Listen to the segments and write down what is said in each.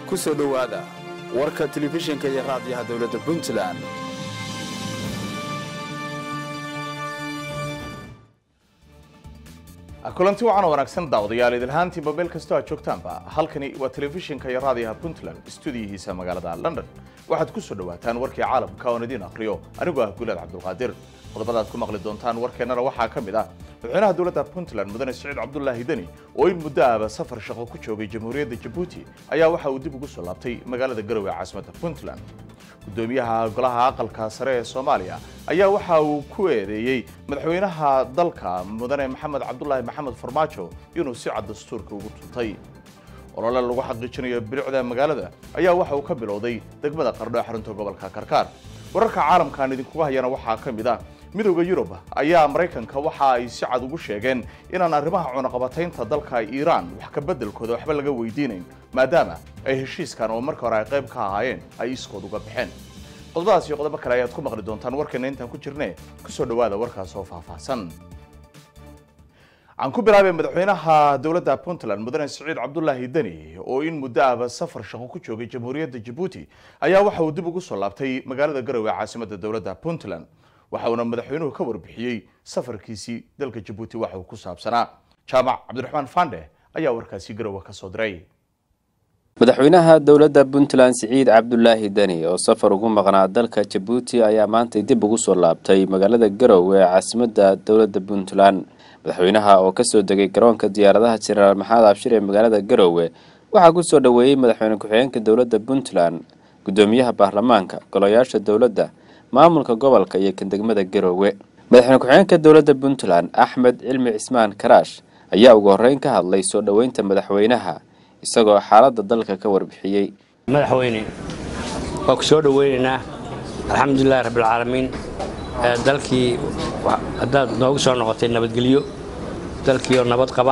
ku soo dhowaada warka telefishinka iyo raadiyaha dowladda puntland kulanti wacan wanaagsan daawadayaal idilhaantiinba meel kastoo aad joogtaanba halkani waa telefishinka iyo raadiyaha puntland stuudiyihiisa magaalada london waxaad ku soo dhowaataan warkii caalamka oon idiin akhriyo anigoo ah gulaad cabdulqaadir qodobadaad ku maqli doontaan warkeennana waxaa ka mid ah madaxweynaha dowladda puntland mudane siciid cabdulaahi deni oo in muddo ahba safar shaqo ku joogay jamhuuriyadda jabuuti ayaa waxa uu dib ugu soo laabtay magaalada garowe caasimadda puntland gudoomiyaha golaha aqalka sare ee soomaaliya ayaa waxa uu ku eedeeyey madaxweynaha dalka mudane maxamed cabdulaahi maxamed farmaajo inuu si cad dastuurka ugu tuntay olole lagu xaqiijinayo bilicda magaalada ayaa waxa uu ka bilowday degmada qardho ee xarunta gobolka karkaar wararka caalamkaan idinkuga hayana waxaa ka mid ah midowda yurub ayaa maraykanka waxa ay si cad ugu sheegeen inaan arrimaha cunaqabataynta dalka iiraan wax ka beddelkooda waxba laga weydiinayn maadaama ay heshiiskan oo marka hore ay qayb ka ahaayeen ay iskood uga baxeen qodobadaas iyo qodobo kale ayaad ku maqli doontaan warkeena intaan ku jirne kusoo dhowaada warkaas oo faahfaahsan aan ku bilaabay madaxweynaha dowladda puntland mudane siciid cabdulaahi deni oo in muddo ahba safar shaqo ku joogay jamhuuriyadda jabuuti ayaa waxa uu dib ugu soo laabtay magaalada garowe caasimadda dowladda puntland waxa uuna madaxweynuhu ka warbixiyey safarkiisii dalka jabuuti waxa uu ku saabsanaa jaamac cabdiraxmaan fande ayaa warkaasi garowe ka soo diray madaxweynaha dowladda puntland siciid cabdulaahi deni oo safar ugu maqnaa dalka jabuuti ayaa maantay dib ugu soo laabtay magaalada garowe ee caasimadda dowladda puntland madaxweynaha oo kasoo degay garoonka diyaaradaha jenaraal maxamed abshir ee magaalada garowe waxaa kusoo dhoweeyey madaxweyne ku-xigeenka dowladda puntland gudoomiyaha baarlamaanka golayaasha dowladda maamulka gobolka iyo kan degmada garowe madaxweyne ku-xigeenka dowladda puntland axmed cilmi cismaan karaash ayaa ugu horeyn ka hadlay soo dhoweynta madaxweynaha isagoo xaaladda dalka ka warbixiyey madaxweyne waa ku soo dhoweynaynaa alxamdulilahi rabbilcaalamiin dalkii haddaad noogu soo noqotay nabadgelyo dalkiioo nabad qaba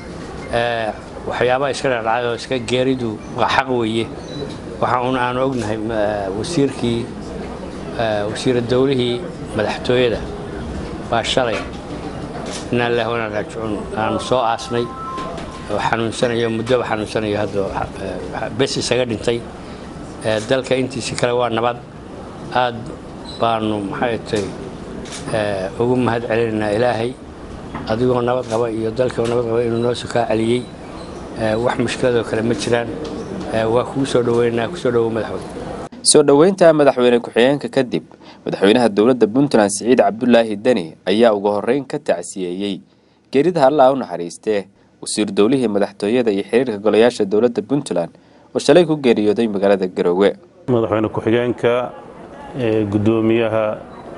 waxyaabaha iska dhacdhacay oo iska geeridu waa xaq weeye waxa uun aanu ognahay wasiirkii wasiira dowlihii madaxtooyada baa shalay inaa lilah wanaa raajicuun aanu soo aasnay oo xanuunsanayo muddoba xanuunsanayo hadda bes isaga dhintay dalka intiisi kale waa nabad aad baanu maxay tay ugu mahad celinaynaa ilaahay adigoo nabad qaba iyo dalkoo nabad qaba inuu noo sukaa celiyey wax mushkiladoo kale ma jiraan waa kugu soo dhoweynaynaa kusoo dhowow madaxweyne soo dhoweynta madaxweyne ku-xigeenka kadib madaxweynaha dowladda puntland siciid cabdulaahi deni ayaa ugu horeyn ka tacsiyeeyey geerida hallaa u naxariistee wasiir dowlihii madaxtooyada iyo xiriirka golayaasha dowladda puntland oo shalay ku geeriyooday magaalada garowe madaxweyne ku-xigeenka gudoomiyaha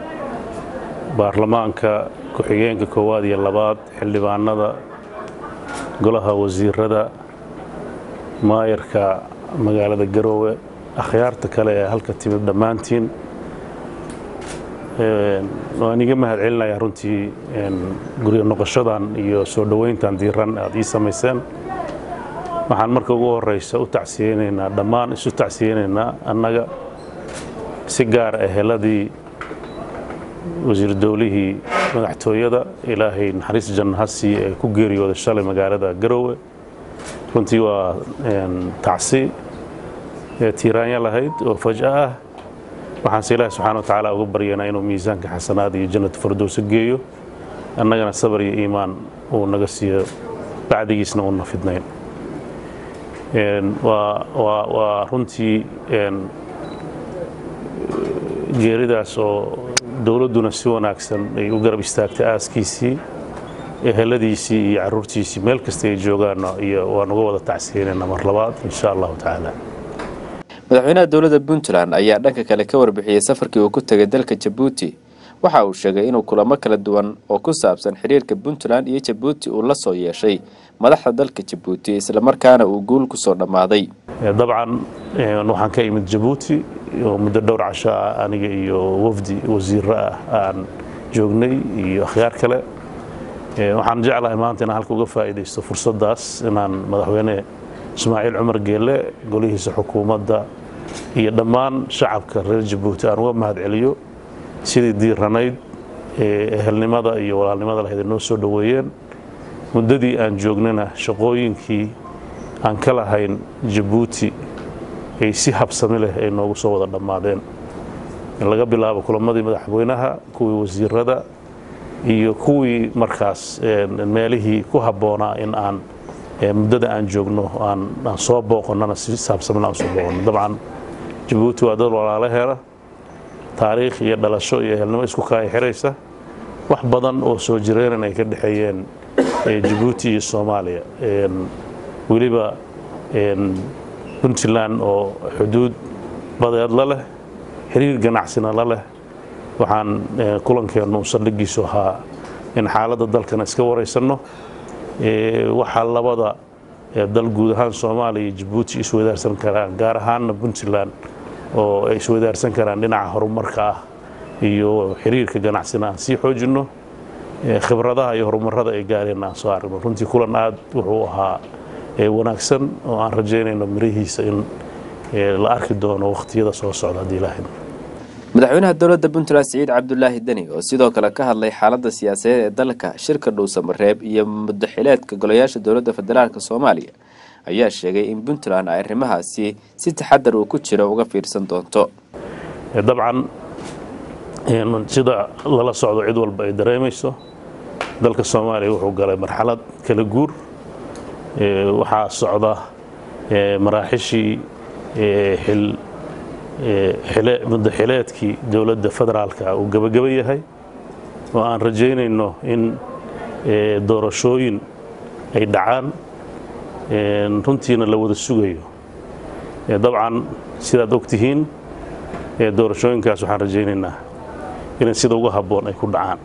baarlamaanka ku-xigeenka koowaad iyo labaad xildhibaanada golaha wasiirada maayarka magaalada garowe akhyaarta kale ee halka timid dhammaantiin waan iga mahad celinayaa runtii guryo noqoshadan iyo soo dhoweyntan diiran aad ii samayseen waxaan marka ugu horeysa u tacsiyeynaynaa dhammaan isu tacsiyeynaynaa annaga si gaara eheladii wasiir dowlihii madaxtooyada ilaahay naxariis janna ha siiye ee ku geeriyooday shalay magaalada garowe runtii waa tacsi tiiraanya lahayd oo faj'a ah waxaanse ilaahi subxana wa tacaala uga baryanaa inuu miisaanka xasanaad iyo jannatu fardowsa geeyo annagana sabar iyo iimaan uu naga siiyo bacdigiisna uuna fidnayn waa runtii geeridaas oo dowladduna si wanaagsan ay u garab istaagtay aaskiisii eheladiisii iyo caruurtiisii meel kasta ay joogaanna iyo waan uga wada tacsiyeynayna mar labaad insha allahu tacaala madaxweynaha dowladda puntland ayaa dhanka kale ka warbixiyey safarkii uu ku tegay dalka jabuuti waxa uu sheegay inuu kulamo kala duwan oo ku saabsan xiriirka puntland iyo jabuuti uu la soo yeeshay madaxda dalka jabuuti islamarkaana uu guul ku soo dhammaaday dabcan waxaan ka imid jabuuti oo muddo dhowr casho ah aniga iyo wafdi wasiiro ah aan joognay iyo akhyaar kale waxaan jeclahay maanta inaan halka uga faa'iidaysto fursaddaas inaan madaxweyne ismaaciil cumar geelle golihiisa xukuumadda iyo dhammaan shacabka reer jabuuti aan uga mahad celiyo sidii diiranayd ee ehelnimada iyo walaalnimada lahayd ay noo soo dhoweeyeen muddadii aan joognana shaqooyinkii aan ka lahayn jabuuti ay si habsami leh ay noogu soo wada dhammaadeen laga bilaabo kulamadii madaxweynaha kuwii wasiirada iyo kuwii markaas meelihii ku habboonaa in aan muddada aan joogno aan soo booqonnana si habsamina aan soo booqonno dabcan jabuuti waa dad walaalaheena taariikh iyo dhalasho iyo ehelnimo isku kaaya xiraysa wax badan oo soo jireenan ay ka dhexeeyeen jabuuti iyo soomaaliya weliba puntland oo xuduud badeed la leh xiriir ganacsina la leh waxaan kulankeennu saldhigiisu ahaa in xaaladda dalkana iska waraysanno waxaa labada dal guud ahaan soomaaliya iyo jabuuti iswadaarsan karaan gaar ahaanna puntland oo ay iswadaarsan karaan dhinaca horumarka ah iyo xiriirka ganacsina aan sii xoojinno khibradaha iyo horumarada ay gaareen aan soo aragno runtii kulan aad wuxuu ahaa wanaagsan oo aan rajaynayno mirihiisa in la arki doono wakhtiyada soo socda haddii ilaahay madaxweynaha dowladda puntland siciid cabdulaahi deni oo sidoo kale ka hadlay xaaladda siyaasadeed ee dalka shirka dhuusamareeb iyo mudaxileedka golayaasha dowladda federaalk soomaaliya ayaa sheegay in puntland ay arrimahaasi si taxadar uu ku jiro uga fiirsan doonto dabcan sida lala socdo cid walba ay dareemayso dalka soomaaliya wuxuu galay marxalad kala guur waxaa socda maraaxishii mudaxileedkii dowladda federaalka uu gebageba yahay oo aan rajaynayno in doorashooyin ay dhacaan runtiina la wada sugayo dabcan sidaad ogtihiin doorashooyinkaas waxaan rajaynaynaa inay sida uga habboon ay ku dhacaan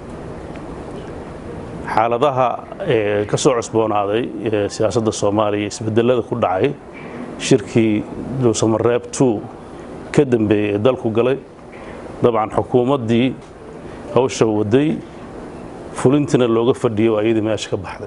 xaaladaha ka soo cusboonaaday siyaasadda soomaaliya isbedelada ku dhacay shirkii dhuusamareeb two ka dambeeyey ee dalku galay dabcan xukuumaddii hawsha waday fulintiina looga fadhiyey waa iyadii meesha ka baxday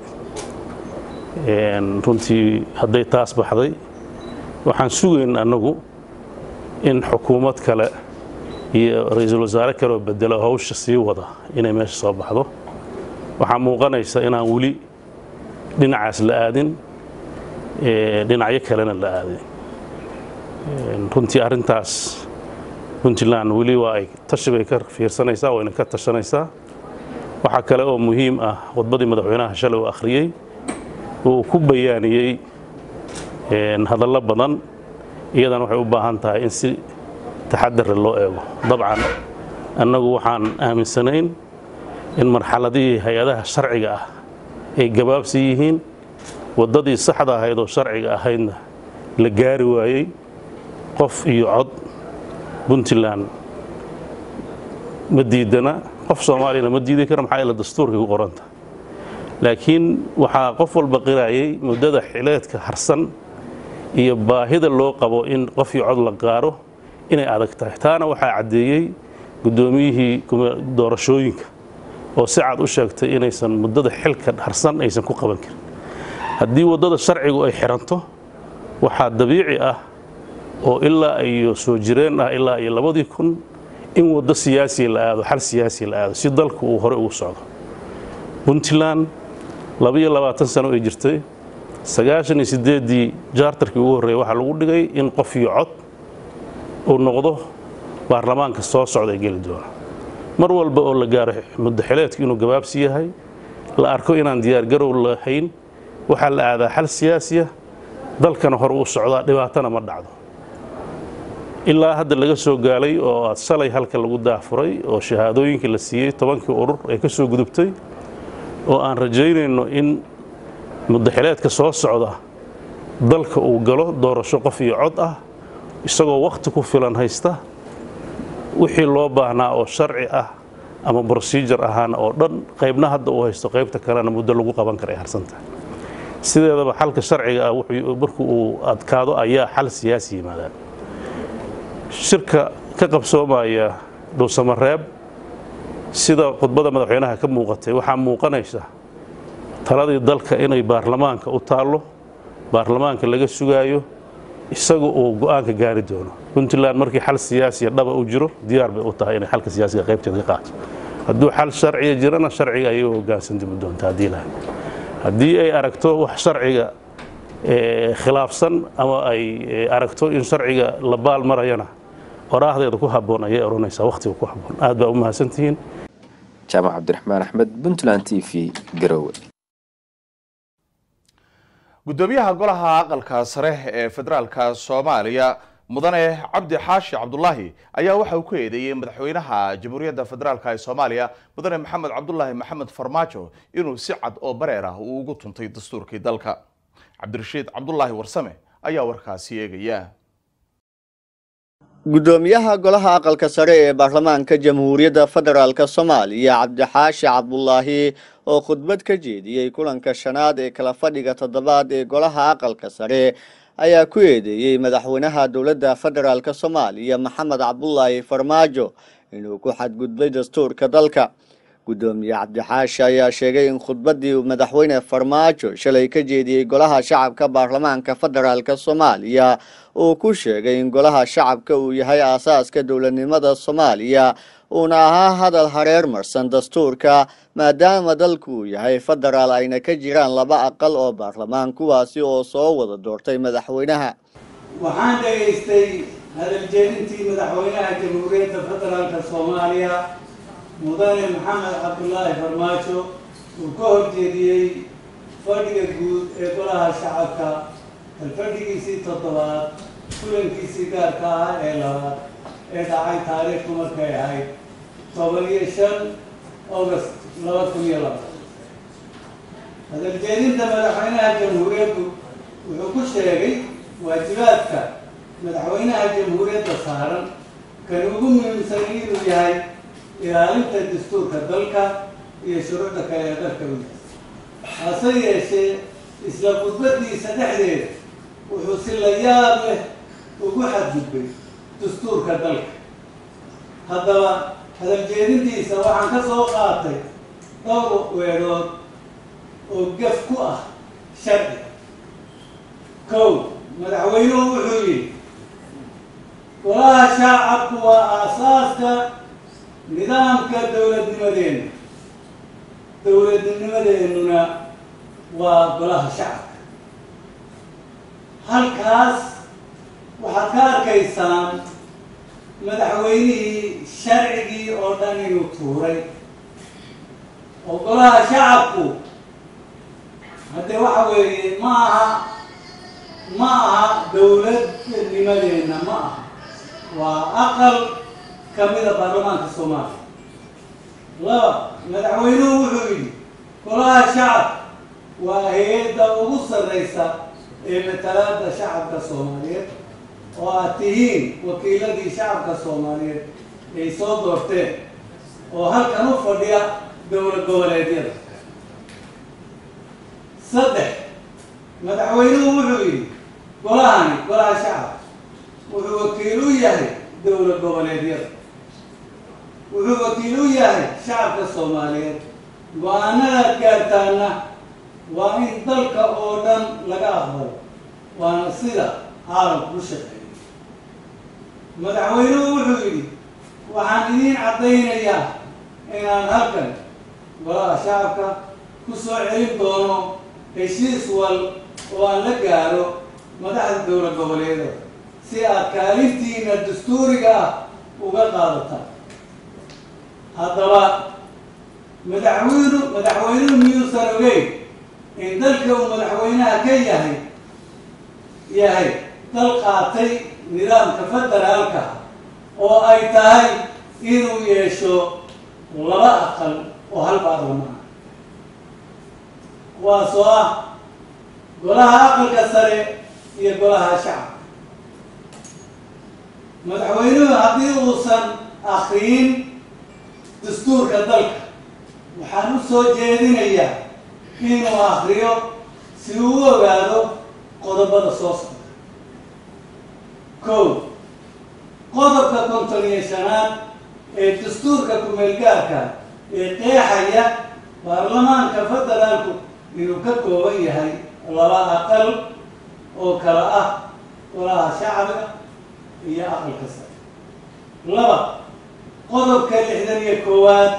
runtii hadday taas baxday waxaan sugayn annagu in xukuumad kale iyo ra-iisul wasaare kaleoo bedelo hawsha sii wada inay meesha soo baxdo waxaa muuqanaysa inaan weli dhinacaas la aadin dhinacyo kalena la aadin runtii arrintaas puntland weli waa ay tashi bay ka fiirsanaysaa wayna ka tashanaysaa waxaa kale oo muhiim ah khudbadii madaxweynaha shalay uu akhriyey uu ku bayaaniyey hadallo badan iyadana waxay u baahan tahay in si taxadare loo eego dabcan annagu waxaan aaminsanayn in marxaladihii hay-adaha sharciga ah ay gabaabsi yihiin waddadii saxda ahayd oo sharciga ahaydna la gaari waayey qof iyo cod puntland ma diidana qof soomaaliyana ma diidi kara maxaa ila dastuurkay ku qoranta laakiin waxaa qof walba qiraayay muddada xileedka harsan iyo baahida loo qabo in qof iyo cod la gaaro inay adag tahay taana waxaa caddeeyey guddoomiyihii doorashooyinka oo si cad u sheegtay inaysan muddada xilka harsan aysan ku qaban karin haddii waddada sharcigu ay xiranto waxaa dabiici ah oo ilaa iyo soo jireen ah ilaa iyo labadii kun in waddo siyaasiya la aado xal siyaasiya la aado si dalku uu hore ugu socdo puntland labaiyo labaatan sano ay jirtay sagaashan iyo siddeeddii jaartarkii ugu horreeyay waxaa lagu dhigay in qof iyo cod uu noqdo baarlamaanka soo socda ee geli doona mar walba oo la gaaro muddaxileedku inuu gabaabsi yahay la arko inaan diyaargarow lahayn waxaa la aadaa xal siyaasiya dalkana hore uu socdaa dhibaatana ma dhacdo ilaa hadda laga soo gaalay oo aad shalay halka lagu daafuray oo shahaadooyinkii la siiyey tobankii urur ay ka soo gudubtay oo aan rajaynayno in muddaxileedka soo socda dalka uu galo doorasho qof iyo cod ah isagoo wakhti ku filan haysta wixii loo baahnaa oo sharci ah ama brosijar ahaana oo dhan qaybna hadda uu haysto qaybta kalena muddo lagu qaban kara ay harsantahay sideedaba xalka sharciga ah markuu uu adkaado ayaa xal siyaasi yimaadaan shirka ka qabsoomaya dhuusamareeb sida khudbada madaxweynaha ka muuqatay waxaa muuqanaysa taladii dalka inay baarlamaanka u taallo baarlamaanka laga sugaayo isaga uu go'aanka gaari doono puntland markii xal siyaasiya dhaba u jiro diyaar bay u tahay inay xalka siyaasiga qaybteeda ka qaato hadduu xal sharciga jirana sharciga ayay u hoggaansan dimi doonta haddii lahay haddii ay aragto wax sharciga khilaafsan ama ay aragto in sharciga la baal marayana oraahdeeda ku habboon ayay odhanaysaa wakhtiga ku habboon aad baa u mahadsantihiin jaamac cabdiraxmaan axmed puntland t v garowe gudoomiyaha golaha aqalka sare ee federaalka soomaaliya mudane cabdi xaashi cabdulaahi ayaa waxa uu ku eedeeyey madaxweynaha jamhuuriyadda federaalka ee soomaaliya mudane maxamed cabdulaahi maxamed farmaajo inuu si cad oo bareer ah uu ugu tuntay dastuurkii dalka cabdirashiid cabdulaahi warsame ayaa warkaasi eegaya gudoomiyaha golaha aqalka sare ee baarlamaanka jamhuuriyadda federaalk soomaaliya cabdixaashi cabdulaahi oo khudbad ka jeediyey kulanka shanaad ee kala fadhiga toddobaad ee golaha aqalka sare ayaa ku eedeeyey madaxweynaha dowladda federaalk soomaaliya maxamed cabdulaahi farmaajo inuu ku xadgudbay dastuurka dalka gudoomiye cabdixaashi ayaa sheegay in khudbaddii madaxweyne farmaajo shalay ka jeediyey golaha shacabka baarlamaanka federaalk soomaaliya uu ku sheegay in golaha shacabka uu yahay aasaaska dowladnimada soomaaliya uuna ahaa hadal hareer marsan dastuurka maadaama dalku uu yahay federaal ayna ka jiraan laba aqal oo baarlamaan kuwaasi oo soo wada doortay madaxweynaha waxaan dhegaystay hadaljeedintii madaxweynaha jamhuuriyadda federaalka soomaaliya mudane maxamed cabdulaahi farmaajo uu ka horjeediyey fadhiga guud ee golaha shacabka alfadhigiisii toddobaad kulankiisii gaarka ah ee labaad ee dhacay taariikhdu markay ahayd toban iyo shan august laba kun iyo laba hadaljeedinta madaxweynaha jamhuuriyaddu wuxuu ku sheegay waajibaadka madaxweynaha jamhuuriyadda saaran kan ugu muhiimsanay inuu yahay ilaalinta dastuurka dalka iyo shuruucda kale ee dalka u yahay hase yeeshee isla khudbadiisa dhexdeeda wuxuu si la yaab leh ugu xadgudbay dastuurka dalka haddaba hadaljeedintiisa waxaan ka soo qaatay dhowr weedhood oo gaf ku ah sharci kow madaxweynuhu wuxuu yidhi golaha shaacabku waa aasaaska nidaamka dowladnimadeenna dowladnimadeennuna waa golaha shacabka halkaas waxaad ka arkaysaan madaxweynihii sharcigii oo dhan inuu tuuray oo golaha shacabku haddee waxa weeye ma aha ma aha dowladnimadeenna ma aha waa aqal kamida baarlamaanka soomaaliya laba madaxweynuhu wuxuu yidhi golaha shacab waa hay-adda ugu sarreysa ee matalaada shacabka soomaaliyeed oo aad tihiin wakiiladii shacabka soomaaliyeed ay soo doorteen oo halkan u fadhiya dowlad goboleedyada saddex madaxweynuhu wuxuu yidhi golahani golaha shacab wuxuu wakiil u yahay dowlad goboleedyada wuxuu wakiil u yahay shacabka soomaaliyeed go-aanadaad gaartaana waa in dalka oo dhan laga aqbalo waana sida caalamku u shaqeeya madaxweynuhu wuxuu yidhi waxaan idiin caddaynayaa inaan halkan golaha shacabka ku soo celin doono heshiis wal oo aan la gaaro madaxda dowlad goboleedyada si aad kaalintiina dastuuriga ah uga qaadataan haddaba madaxweynu madaxweynuhu miyuusan ogeyn in dalka uu madaxweynaha ka yahay yahay dal qaatay nidaamka federaalka oo ay tahay inuu yeesho laba aqal oo hal baarlamaan kuwaasoo ah golaha aqalka sare iyo golaha shacabka madaxweynuhu haddii uusan akriyin dastuurka dalka waxaan u soo jeedinayaa inuu akriyo si uu u ogaado qodobada soo socda kow qodobka konton iyo shanaad ee dastuurka ku-meelgaarka ee qeexaya baarlamaanka federaalku inuu ka kooban yahay laba aqal oo kala ah golaha shacbiga iyo aqalka sare laba qodobka lixdan iyo koowaad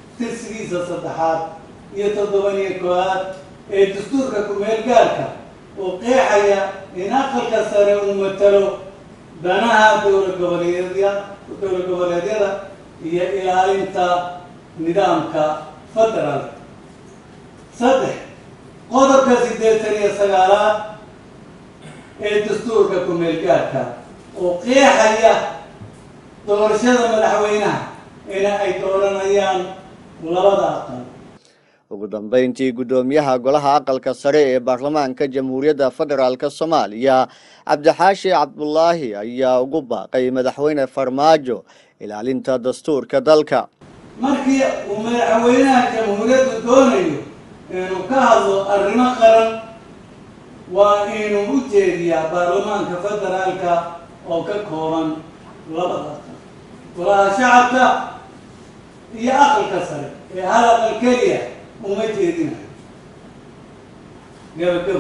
tirsigiisa saddexaad iyo toddoban iyo koowaad ee dastuurka ku-meel gaarka oo qeexaya in aqalka sare uu matalo danaha dowla goboleedya dowla goboleedyada iyo ilaalinta nidaamka federaalka saddex qodobka siddeetan iyo sagaalaad ee dastuurka ku-meelgaarka oo qeexaya doorashada madaxweynaha ina ay dooranayaan labada aqal ugu dambeyntii guddoomiyaha golaha aqalka sare ee baarlamaanka jamhuuriyadda federaalk soomaaliya cabdixaashi cabdulaahi ayaa ugu baaqay madaxweyne farmaajo ilaalinta dastuurka dalka markii uu madaxweynaha jamhuuriyaddu doonayo inuu ka hadlo arrimo qaran waa inuu u jeediyaa baarlamaanka federaalka oo ka kooban labada aqal golaha shacabka iyo aqalka sare ee hal aqal keliya uma jeedinayo gabagabo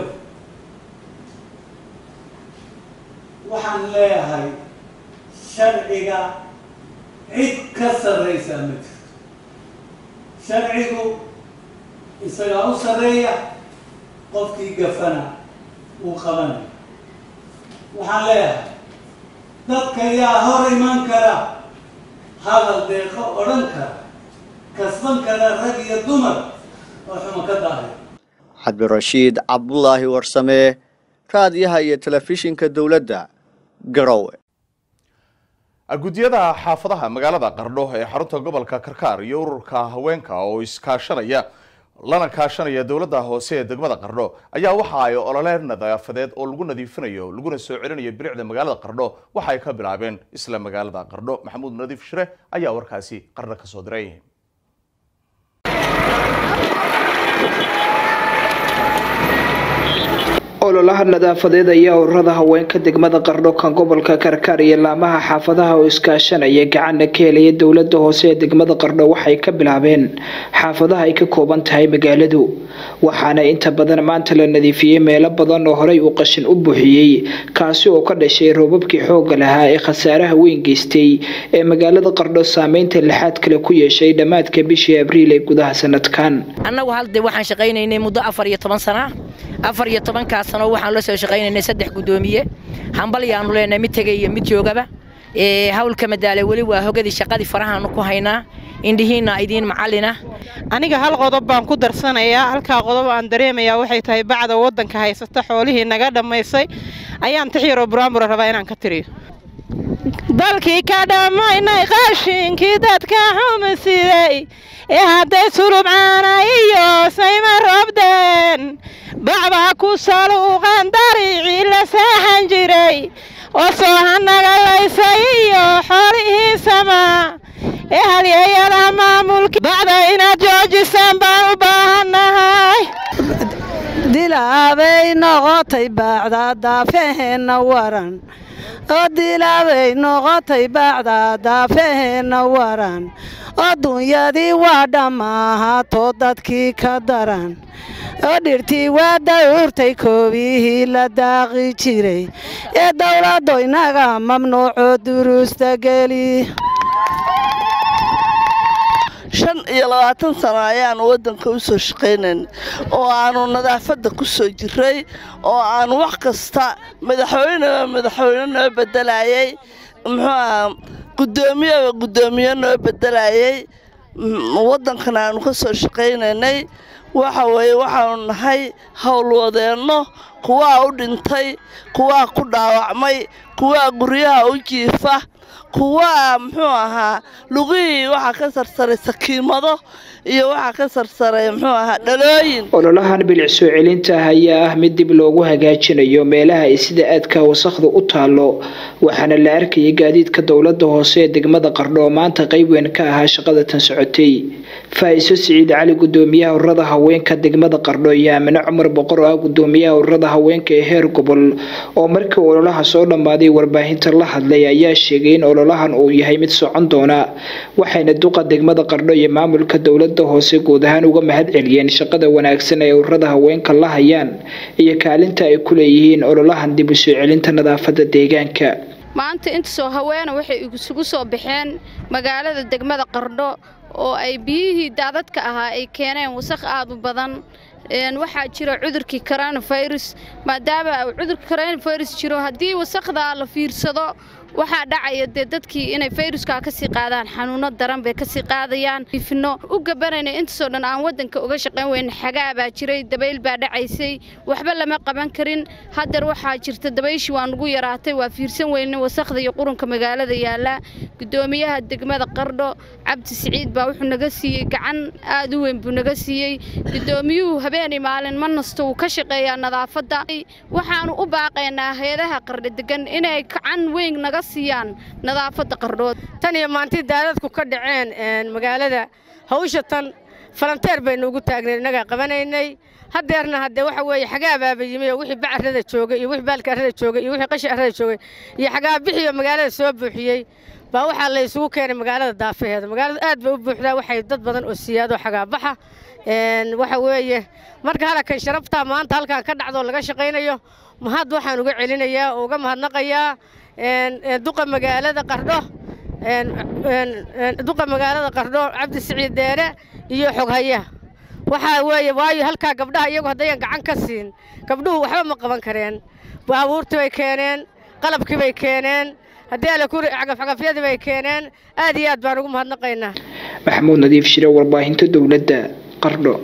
waxaan leeyahay sharciga cid ka sarraysaa ma jirto sharcigu isagaa u sarreeya qofkii gafana uu qabanayo waxaan leeyahay dadka yaa hor iman kara hadal deeqo odhan kara kasban kara rag iyo dumar oo xumo ka daahay cabdirashiid cabdulaahi warsame raadiyaha iyo telefishinka dowladda garowe guddiyada xaafadaha magaalada qardho ee xarunta gobolka karkaar iyo ururka haweenka oo iskaashanaya lana kaashanaya dowladda hoose ee degmada qardho ayaa waxa ay olole nadaafadeed oo lagu nadiifinayo laguna soo celinayo bilicda magaalada qardho waxa ay ka bilaabeen isla magaalada qardho maxamuud nadiif shire ayaa warkaasi qardho ka soo diray ololaha nadaafadeed ayaa ururada haweenka degmada qardho kan gobolka karkaar iyo laamaha xaafadaha oo iskaashanaya gacanna ka helaya dowlada hoose ee degmada qardho waxay ka bilaabeen xaafadaha ay ka kooban tahay magaaladu waxaana inta badan maanta la nadiifiyey meelo badan oo horey uu qashin u buuxiyey kaasi oo ka dhashay roobabkii xooga lahaa ee khasaaraha weyn geystay ee magaalada qardho saameynta lixaad kale ku yeeshay dhammaadka bishii abriil ee gudaha sanadkan annagu halde waxaan shaqaynaynay muddo afar iyo toban sana afar iyo tobankaa sano waxaan la soo shaqaynaynay saddex guddoomiye hambal yaanu leenahay mid tegay iyo mid joogaba hawlka madaale weli waa hogadii shaqadii farahaanu ku haynaa indhihiinna idiin macallina aniga hal qodob baan ku darsanayaa halkaa qodob aan dareemayaa waxay tahay bacda waddanka haysata xoolihii naga dhammaysay ayaan tixyaroo buraanbura rabaa inaan ka tiriyo dalkii ka dhammaynay qashinkii dadka xumisiday ee hadday sulubcaana iyo sayma roobdeen bacbaa ku saluuqan dariicii la saaxan jiray oo soohanagalaysay iyo xoolihii samaa ee halyeeyada maamulka bacda inaad joojisaan baan u baahannahay dilaabay noqotay bacda daafaheenna waran oo dilaabay noqotay bacda daafaheenna waran oo dunyadii waa dhammaahaatoo dadkii ka daran oo dhirtii waa dawurtay koobiyihii la daaqi jiray ee dowladdo inaga mamnuuco duruusta geli shan iyo labaatan sano ayaanu waddanka u soo shaqaynayn oo aanu nadaafadda ku soo jiray oo aanu wax kasta madaxweyneba madaxweyne noo beddelayay muxuu aha guddoomiyeba guddoomiye noo beddelayay waddankana aanu ka soo shaqaynaynay waxa weeye waxaanu nahay howlwadeenno kuwaa u dhintay kuwaa ku dhaawacmay kuwaa guryaha u jiifa kuwaa muxuu ahaa lugihii waxaa ka sarsaray sakiimado iyo waxaa ka sarsaray muxuu ahaa dhalooyin ololahan bilic soo celinta ah ayaa ah mid dib loogu hagaajinayo meelaha ay sida aadka wasakhda u taalo waxaana la arkayay gaadiidka dowlada hoose ee degmada qardho oo maanta qeyb weyn ka ahaa shaqada tan socotay faa-iso siciid cali gudoomiyaha ururada haweenka degmada qardho iyo aamine cumar boqor oo ah gudoomiyaha ururada haweenka ee heer gobol oo markii ololaha soo dhammaaday warbaahinta la hadlay ayaa sheegay in ololahan uu yahay mid socon doona waxayna duqa degmada qardho iyo maamulka dowlada hoose guud ahaan uga mahad celiyeen shaqada wanaagsan ee ururada haweenka la hayaan iyo kaalinta ay ku leeyihiin ololahan dib u soo celinta nadaafada deegaanka maanta intasoo haweena waxay isugu soo baxeen magaalada degmada qardho oo ay biyihii daadadka ahaa ay keeneen wasaq aad u badan waxaa jira cudurkii coronavirus maadaama uu cudurka coronavirus jiro haddii wasaqda la fiirsado waxaa dhacaya dee dadkii inay fayruskaa kasii qaadaan xanuuno daran bay kasii qaadayaan ifno u gabanayna intaasoo dhan aan waddanka uga shaqayn weyn xagaa baa jiray dabayl baa dhacaysay waxba lama qaban karin haddeer waxaa jirta dabayshii waa nugu yaraatay waa fiirsan weyne wasaqda iyo qurunka magaalada yaalla guddoomiyaha degmada qardho cabdi siciid baa wuxuu naga siiyey gacan aad u weyn buu naga siiyey guddoomiyuhu habeenii maalin ma nasto wuu ka shaqeeyaa nadaafadda waxaanu u baaqaynaa hay-adaha qardho degan inay gacan weyn naga siiyaan nadaafadda qardhood tan iyo maantii daadadku ka dhaceen magaalada hawsha tan falanteer baynu ugu taagnay innagaa qabanaynay haddeerna haddee waxa weeye xagaabaaba yimi oo wixii bacarrada joogay iyo wixii baalka arrada joogay iyo wixii qashi arrada joogay iyo xagaabixii oo magaalada soo buuxiyey baa waxaa la isugu keenay magaalada daafaheeda magaaladu aad bay u buuxdaa waxay dad badan oo siyaado xagaabaxa waxa weeye marka halakan sharaftaa maanta halkan ka dhacdoo laga shaqaynayo mahad waxaan uga celinayaa oo uga mahadnaqayaa duqa magaalada qardho duqa magaalada qardho cabdi siciid deere iyo xoghayaha waxaa weeye waayo halkaa gabdhaha iyagu haddayan gacan ka siin gabdhuhu waxba ma qaban kareen baabuurtii bay keeneen qalabkii bay keeneen haddii alle ku cagafcagafyadii bay keeneen aad iyo aad baan ugu mahadnaqaynaa maxamuud nadiif shire warbaahinta dowladda qardho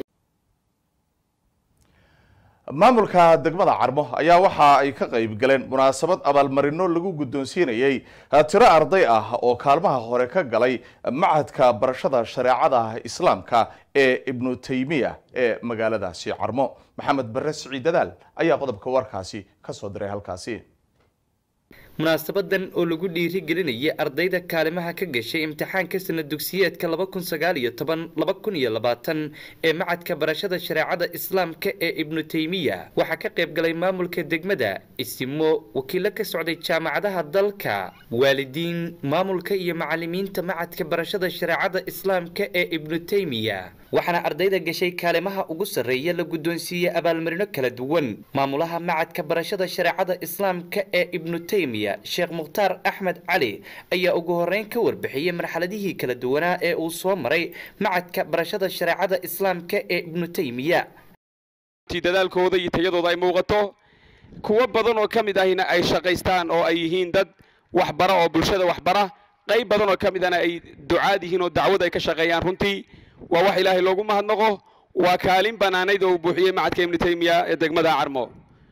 maamulka degmada carmo ayaa waxa ay ka qayb galeen munaasabad abaalmarino lagu guddoonsiinayey tiro arday ah oo kaalmaha hore ka galay machadka barashada shareecada islaamka ee ibnu taymiya ee magaaladaasi carmo maxamed bare siciid dadaal ayaa qodobka warkaasi ka soo diray halkaasi munaasabadan oo lagu dhiirigelinayay ardayda kaalimaha ka gashay imtixaanka sana dugsiyeedka laba kun sagaal iyo toban laba kun iyo labaatan ee macadka barashada shareecada islaamka ee ibnu taymiya waxaa ka qayb galay maamulka degmada isimo wakiilo ka socday jaamacadaha dalka waalidiin maamulka iyo macalimiinta macadka barashada shareecada islaamka ee ibnu taymiya waxaana ardayda gashay kaalimaha ugu sarreeya la guddoonsiiyey abaalmarino kala duwan maamulaha macadka barashada shareecada islaamka ee ibnu taymiya sheekh mukhtaar axmed cali ayaa ugu horeyn ka warbixiyey marxaladihii kala duwanaa ee uu soo maray macadka barashada shareecada islaamka ee ibnu taymiya dadaalkooda iyo tayadooda ay muuqato kuwo badan oo ka mid ahina ay shaqaystaan oo ay yihiin dad waxbara oo bulshada waxbara qayb badan oo ka mid ahna ay ducaad yihiin oo dacwad ay ka shaqeeyaan runtii waa wax ilaahay loogu mahadnaqo waa kaalin bannaanayd oo uu buuxiyey macadka ibnu taymiya ee degmada carmo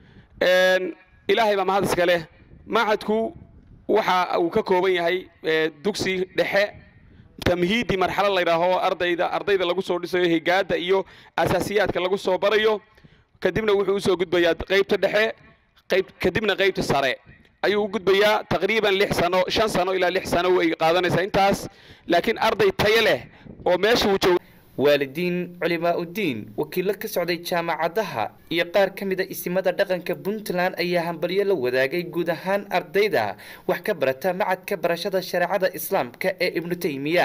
ilaahay baa mahad iska leh macadku waxa uu ka kooban yahay dugsi dhexe tamhiidi marxalo la yidhaaho ardayda ardayda lagu soo dhisayo higaada iyo asaasiyaadka lagu soo barayo kadibna wuxuu usoo gudbayaa qaybta dhexe qayb kadibna qaybta sare ayuu u gudbayaa taqriiban lix sano shan sano ilaa lix sano way qaadanaysaa intaas laakiin arday tayo leh oo meesha uu joogo waalidiin culimaa-udiin wakiilo ka socday jaamacadaha iyo qaar ka mid a isimada dhaqanka puntland ayaa hambalyo la wadaagay guud ahaan ardayda wax ka barata macadka barashada shareecada islaamka ee ibnu taymiya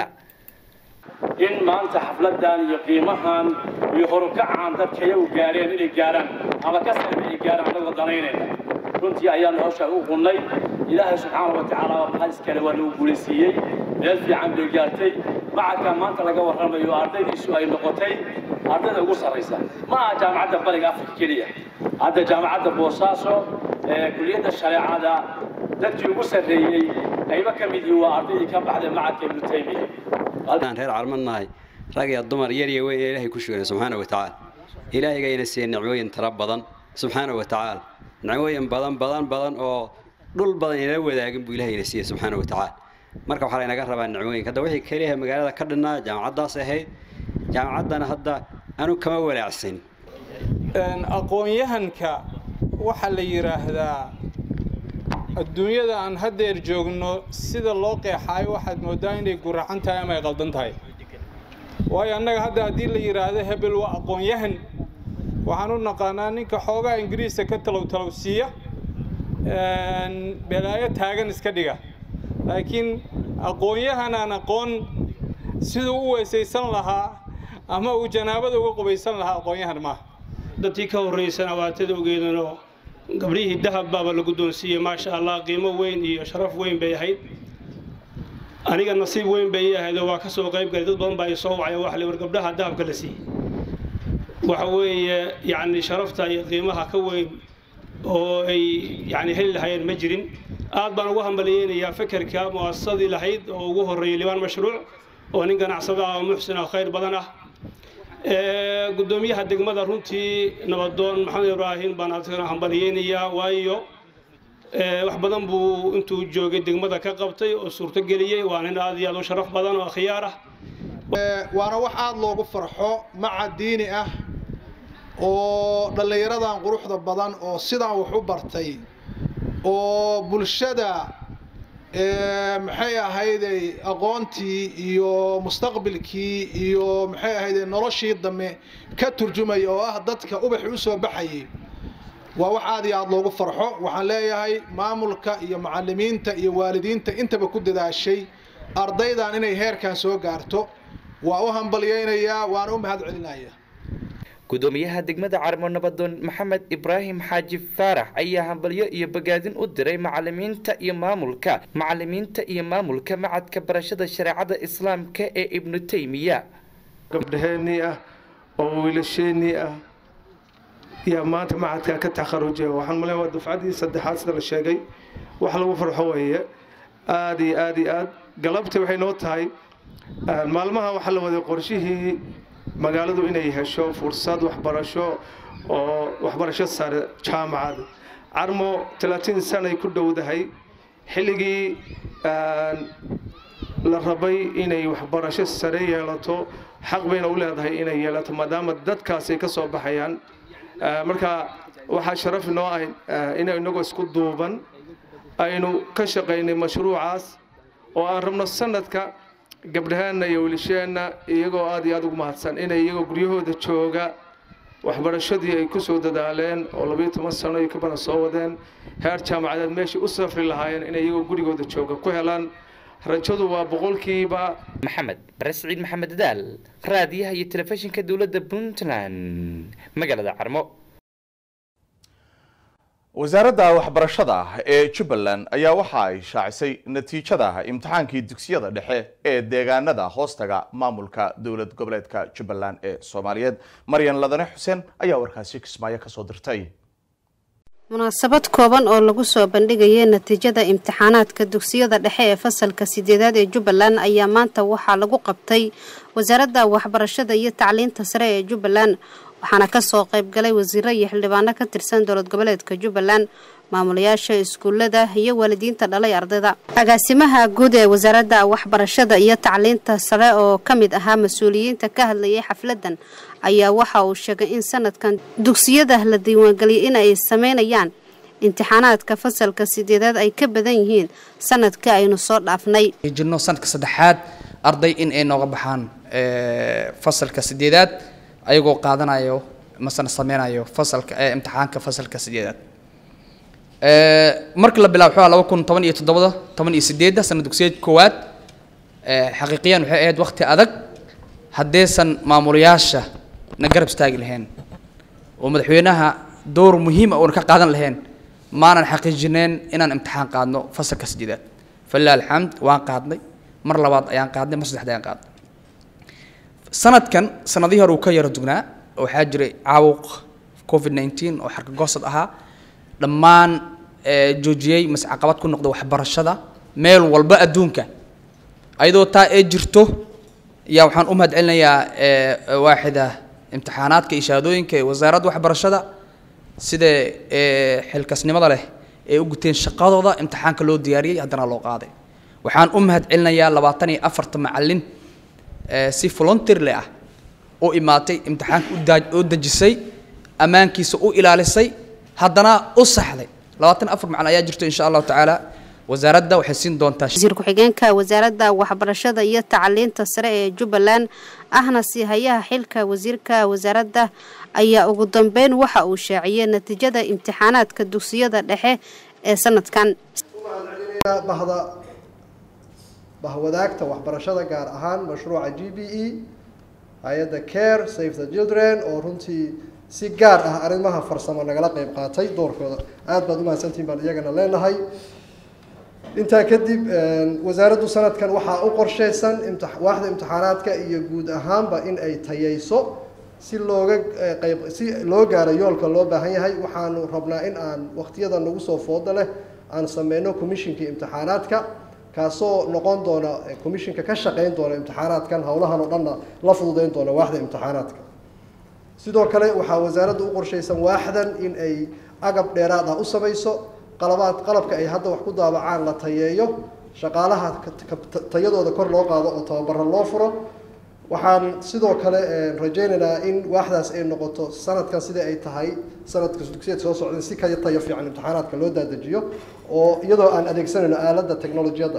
in maanta xafladan iyo qiimahan iyo horukacan dadkaya u gaareen inay gaaraan ama ka sarbe ay gaaraan anagoo danaynayna runtii ayaanu hawshaa u qunnay ilaahay subxaana wa tacaala waa maxad iskale waa nagu guulaysiiyey meel fiican bay gaartay macadka maanta laga warramayo ardaydiisu ay noqotay ardayda ugu sarraysa ma aha jaamacadda bariga afrika keliya hadda jaamacadda boosaaso ee kuliyadda shareecada dadkii ugu sarreeyey qaybo ka mid yihiin waa ardaydii ka baxday macadka ibnu taymiya aan reer carmadnahay rag iyo dumar yar iyo weyn ee ilaahay ku shugana subxaana wa tacaala ilaahayga siiyey nicmooyin tara badan subxaana wa tacaala nicmooyin badan badan badan oo dhul badan inala wadaagin buu ilaahayna siiyey subxaana wa tacaala marka waxaa laynaga rabaa nicmooyinka hadda wixii keliya magaalada ka dhinnaa jaamacaddaas ahayd jaamacaddana hadda anu kama walaacsan aqoon-yahanka waxaa la yidhaahdaa adduunyada aan haddeer joogno sida loo qeexaayo waxaad mooddaa inay guracan tahay ama ay qaldan tahay waayo annaga hadda haddii la yidhaahdo hebel waa aqoon-yahan waxaan u naqaanaa ninka xoogaa ingiriiska ka talow talowsiiya belaayo taagan iska dhiga laakiin aqoon-yahan aan aqoon siduu u weysaysan lahaa ama uu janaabada uga qubaysan lahaa aqoon-yahan maaha dadkii ka horraysana waatada ogeedanoo gabdhihii dahab baaba la guddoonsiiyey maasha allah qiimo weyn iyo sharaf weyn bay ahayd aniga nasiib weyn bay ii ahayd oo waa ka soo qayb galay dad badan baa i soo wacay waxa la war gabdhaha dahabka la siiyey waxa weeye yacni sharafta iyo qiimaha ka weyn oo ay yacni heli lahayeen ma jirin aad baan ugu hambaliyeynayaa fekerka mu'asasadii lahayd oo ugu horreeyay libaan mashruuc oo nin ganacsada ah oo muxsin ah khayr badan ah guddoomiyaha degmada runtii nabadoon maxamed ibraahim baan adigana hambaliyeynayaa waayo wax badan buu intuu joogay degmada ka qabtay oo suurtogeliyey waa nin aad iyo aad u sharaf badan oo khiyaar ah waana wax aada loogu farxo maca diini ah oo dhallinyaradan quruxda badan oo sidaan wax u bartay oo bulshada maxay ahayday aqoontii iyo mustaqbilkii iyo maxay ahayday noloshii dambe ka turjumaya oo ah dadka ubaxi u soo baxayay waa wax aad iyo aada loogu farxo waxaan leeyahay maamulka iyo macalimiinta iyo waalidiinta intaba ku dadaashay ardaydan inay heerkan soo gaarto waa u hambalyeynayaa waana u mahad celinaya gudoomiyaha degmada carmo nabadoon maxamed ibraahim xaaji faarax ayaa hambalyo iyo bogaadin u diray macalimiinta iyo maamulka macalimiinta iyo maamulka macadka barashada shareecada islaamka ee ibnu taymiya gabdhaheennii ah oo wiilasheenii ah yaa maanta macadkaa ka takharujaya waxaan maleyn waa dufcadii saddexaad sida la sheegay wax lagu farxo weeye aada iyo aada iyo aad galabtii waxay noo tahay maalmaha waxaa la waday qorshihii magaaladu inay hesho fursad waxbarasho oo waxbarasho sare jaamacad carmo talaatiin sanay ku dhowdahay xilligii la rabay inay waxbarasho sare yeelato xaq bayna u leedahay inay yeelato maadaama dadkaas ay ka soo baxayaan marka waxaa sharaf inoo ah inay inagoo isku duuban aynu ka shaqaynay mashruucaas oo aan rabno sanadka gabdhaheenna iyo wilisheenna iyagoo aad iyo aad ugu mahadsan inay iyagoo guryahooda jooga waxbarashadii ay ku soo dadaaleen oo labiyo toban sano iyo ka badan soo wadeen heer jaamacadeed meeshai u safri lahaayeen inay iyagoo gurigooda jooga ku helaan rajadu waa boqolkiiba maxamed bare siciid maxamed daal raadiyaha iyo telefishinka dowladda puntland magaalada carmo wasaaradda waxbarashada ee jubbaland ayaa waxa ay shaacisay natiijada imtixaankii dugsiyada dhexe ee deegaanada hoostaga maamulka dowlad goboleedka jubbaland ee soomaaliyeed maryan ladane xuseen ayaa warkaasi kismaayo kasoo dirtay munaasabad kooban oo lagu soo bandhigayay natiijada imtixaanaadka dugsiyada dhexe ee fasalka sideedaad ee jubbaland ayaa maanta waxaa lagu qabtay wasaaradda waxbarashada iyo tacliinta sare ee jubbaland waxaana kasoo qaybgalay wasiiro iyo xildhibaano ka tirsan dowlad goboleedka jubbaland maamulayaasha iskuulada iyo waalidiinta dhalay ardayda agaasimaha guud ee wasaaradda waxbarashada iyo tacliinta sare oo ka mid ahaa mas-uuliyiinta ka hadlayay xafladan ayaa waxa uu sheegay in sanadkan dugsiyada la diiwaangeliyay in ay sameynayaan imtixaanaadka fasalka sideedaad ay ka badan yihiin sanadkii aynu soo dhaafnay jirno sanadka saddexaad arday in ay nooga baxaan fasalka sideedaad ayagoo qaadanayo masana sameynayo fasalka ee imtixaanka fasalka sideedaad markii la bilaabo wuxuu laba kun toban iyo toddobada toban iyo sideedda sana dugsiyeed koowaad xaqiiqiyan waxay ahayd waqti adag haddaysan maamulayaasha na garab istaagi lahayn oo madaxweynaha door muhiima uuna ka qaadan lahayn maanan xaqiijineen inaan imtixaan qaadno fasalka sideedaad falilah alxamd waan qaadnay mar labaad ayaan qaadnay mar saddexda ayaan qaadnay sanadkan sanadihii hore uu ka yaro dugnaa waxaa jiray caawuq covid nineteen oo xarkagoosad ahaa dhammaan joojiyey mase caqabad ku noqda waxbarashada meel walba adduunka ayadoo taa ee jirto yaa waxaan u mahad celinayaa waaxida imtixaanaadka iyo shahaadooyinka ee wasaaradda waxbarashada sida xilkasnimada leh ee u guteen shaqadooda imtixaanka loo diyaariyey haddana loo qaaday waxaan u mahad celinayaa labaatan iyo afarta macalin si volunteerle ah u imaatay imtixaanka u dejisay ammaankiisa u ilaalisay haddana u saxday labaatan afar macalin ayaa jirto insha allahu tacaala wasaaradda waxay siin doontaa wasiir ku-xigeenka wasaaradda waxbarashada iyo tacliinta sare ee jubbaland ahna siihayaha xilka wasiirka wasaaradda ayaa ugu dambeyn waxa uu shaaciyey natiijada imtixaanaadka dugsiyada dhexe ee sanadkan bahda bahwadaagta waxbarashada gaar ahaan mashruuca g b e hay-adda care save the children oo runtii si gaar ah arrimaha farsamo nagala qeyb qaatay doorkooda aada baad umahadsantihin baan iyagana leenahay intaa kadib wasaaraddu sanadkan waxaa u qorsheysan waaxda imtixaanaadka iyo guud ahaanba in ay tayeyso si looga qayb si loo gaaro yoolka loo baahan yahay waxaanu rabnaa in aan waqtiyada nagu soo fooda leh aan sameyno commishinkii imtixaanaadka kaasoo noqon doona commishinka ka shaqeyn doona imtixaanaadkan howlahan oo dhanna la fududeyn doona waaxda imtixaanaadka sidoo kale waxaa wasaaradda u qorshaysan waaxdan in ay agab dheeraad ah u samayso qalabaad qalabka ay hadda wax ku daabacaan la tayeeyo shaqaalaha tayadooda kor loo qaado oo tababaro loo furo waxaan sidoo kale rajaynaynaa in waaxdaas ay noqoto sanadkan sida ay tahay sanadka dugsiyeed soo socda si ka tayo fiican imtixaanaadka loo daadajiyo oo iyadoo aan adeegsanayno aaladda technolojiyadda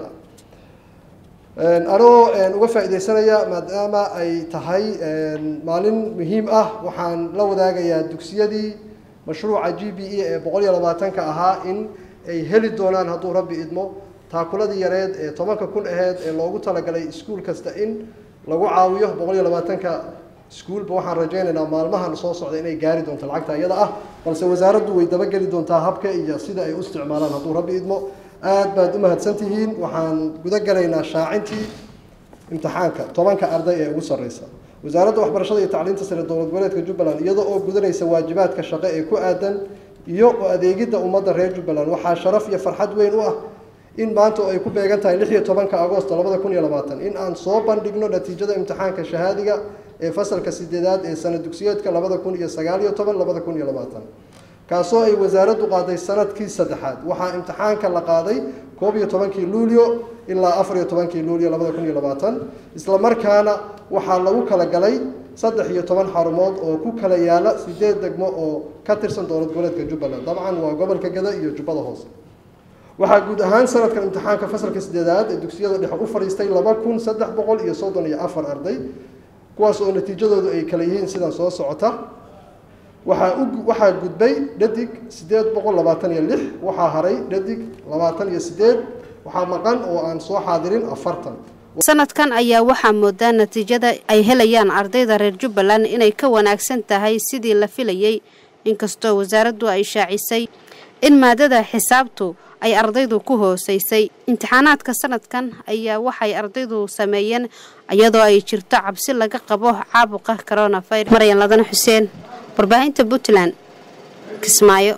ah anoo uga faa'iidaysanaya maadaama ay tahay maalin muhiim ah waxaan la wadaagayaa dugsiyadii mashruuca g b e ee boqol iyo labaatanka ahaa in ay heli doonaan hadduu rabbi idmo taakuladii yareed ee tobanka kun aheyd ee loogu talagalay iskuul kasta in lagu caawiyo boqol iyo labaatanka iskuulba waxaan rajaynaynaa maalmahan soo socda inay gaari doonto lacagta iyada ah balse wasaaraddu way dabageli doontaa habka iyo sida ay u isticmaalaan hadduu rabbi idmo aad baad u mahadsantihiin waxaan guda galaynaa shaacintii imtixaanka tobanka arday ee ugu sarreysa wasaaradda waxbarashada iyo tacliinta sare dowlad goboleedka jubbaland iyada oo gudanaysa waajibaadka shaqo ee ku aadan iyo adeegidda ummadda reer jubbaland waxaa sharaf iyo farxad weyn u ah in maanta oo ay ku beegan tahay lix iyo tobanka agosto labada kun iyo labaatan in aan soo bandhigno natiijada imtixaanka shahaadiga ee fasalka sideedaad ee sana dugsiyeedka labada kun iyo sagaal iyo toban labada kun iyo labaatan kaasoo ay wasaaraddu qaaday sanadkii saddexaad waxaa imtixaanka la qaaday koob iyo tobankii luulyo ilaa afar iyo tobankii luulyo labada kun iyo labaatan isla markaana waxaa lagu kala galay saddex iyo toban xarumood oo ku kala yaala sideed degmo oo ka tirsan dowlad goboleedka jubbaland dabcan waa gobolka gada iyo jubbada hoose waxaa guud ahaan sanadkan imtixaanka fasalka sideedaad ee dugsiyada dhexe u fadhiistay laba kun saddex boqol iyo soddon iyo afar arday kuwaas oo natiijadoodu ay kala yihiin sidan soo socota waxaa u waxaa gudbay dhadig sideed boqol labaatan iyo lix waxaa haray dhadig labaatan iyo sideed waxaa maqan oo aan soo xaadirin afartan sanadkan ayaa waxaa moodaa natiijada ay helayaan ardayda reer jubbaland inay ka wanaagsan tahay sidii la filayey inkastoo wasaaraddu ay shaacisay in maadada xisaabtu ay ardaydu ku hooseysay imtixaanaadka sanadkan ayaa waxay ardaydu sameeyeen iyadoo ay jirto cabsi laga qabo caabuqa coronavirus maryan ladana xuseen warbaahinta puntland kismaayo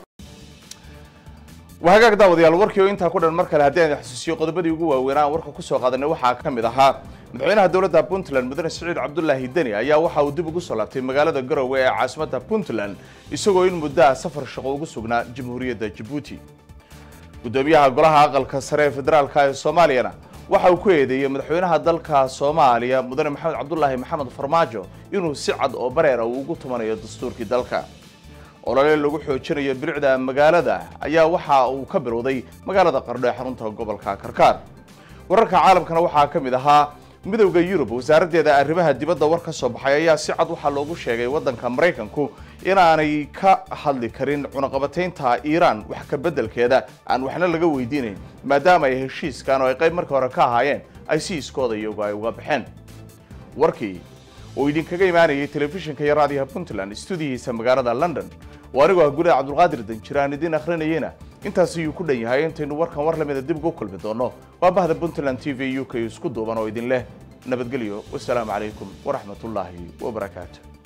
waa hagaag daawadayaal warkii oo intaa ku dhan mar kale haddii aan xasuusiyo qodobadii ugu waaweynaa aan warka kusoo qaadanay waxaa ka mid ahaa madaxweynaha dowladda puntland mudane siciid cabdulaahi deni ayaa waxa uu dib ugu soo laabtay magaalada garowe ee caasimadda puntland isagoo in muddaha safar shaqo ugu sugnaa jamhuuriyadda jabuuti gudoomiyaha golaha aqalka sare ee federaalka ee soomaaliyana waxa uu ku eedeeyey madaxweynaha dalka soomaaliya mudane maxamed cabdulaahi maxamed farmaajo inuu si cad oo bareera uu ugu tumanayo dastuurkii dalka olole lagu xoojinayo bilicda magaalada ayaa waxa uu ka bilowday magaalada qardho ee xarunta gobolka karkaar wararka caalamkana waxaa ka mid ahaa midowda yurub wasaaraddeeda arrimaha dibadda war ka soo baxay ayaa si cad waxaa loogu sheegay waddanka maraykanku inaanay ka hadli karin cunaqabataynta iiraan wax ka beddelkeeda aan waxna laga weydiinayn maadaama ay heshiiskan oo ay qayb markii hore ka ahaayeen ay si iskooda iyagu ay uga baxeen warkii oo idinkaga imaanayay telefishinka iyo raadiyaha puntland stuudiyihiisa magaalada london oo anigoo ah gudaha cabdulqaadir danjiraan idiin akhrinayeyna intaas ayuu ku dhan yahay intaynu warkan war lamida dib ugu kulmi doono waa bahda puntland t v u k isku duuban oo idin leh nabadgelyo wasalaamu calaykum waraxmatullaahi wabarakaatu